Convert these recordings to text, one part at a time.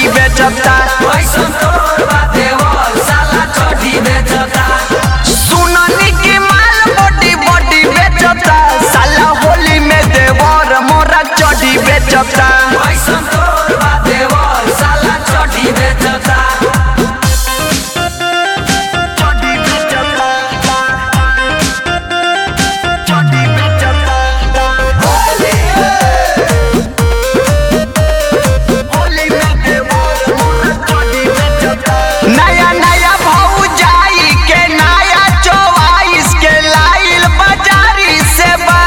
चढ़ी बेचता कैसन तोर बा देवर साला चढ़ी बेचता सुननी की माल बॉडी बॉडी बेचता साला होली में देवर मोरा चढ़ी बेचता कैसन तोर बा देवर साला चढ़ी बेचता चढ़ी बेचता चढ़ी बेचता होली में देवर मोरा चढ़ी बेचता नया नया भौजाई के नया चौवाइस के लाइल बाजारी से बा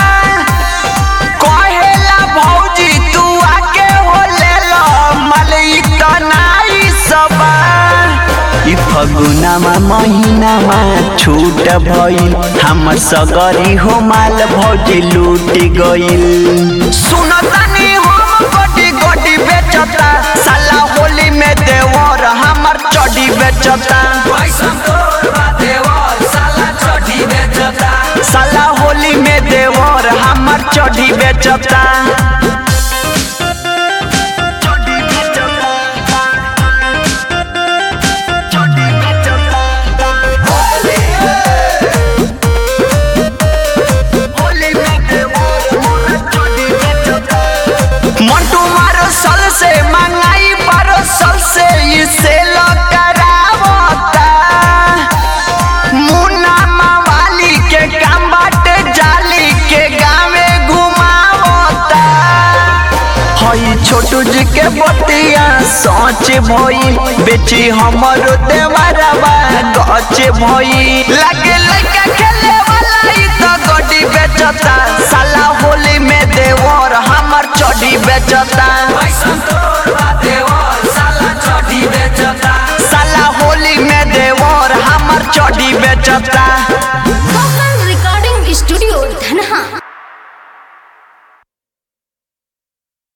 कहेला भौजी तू आके हो ले लो मलई तनाई सबा ई फगुनामा महीनामा छूट भइल हमर सगरी हो माल भौजी लूट गइल सुनतानी हम गोटी गोटी बेचता साला होली में देवर हमर चढ़ी बेचता कैसन तोर बा देवर साला चढ़ी बेचता साला होली में देवर हमर चढ़ी बेचता चढ़ी बेचता चढ़ी बेचता होली में देवर मोरा चढ़ी बेचता मंटू मारो सल से मंगाई पारो सल से इसे करावता मुन्ना मवाली के काम बाटे जाली के गावे घुमावता हई छोटू जी के बतिया सोच भई बेची हमरो देवरवा गच भई लगे लइका खेले वाला ई तो गड्डी बेचता साला होली में देवर हमर चढ़ी बेचता कैसन तोर बा देवर साला चढ़ी बेचता साला होली में देवर हमर चढ़ी बेचता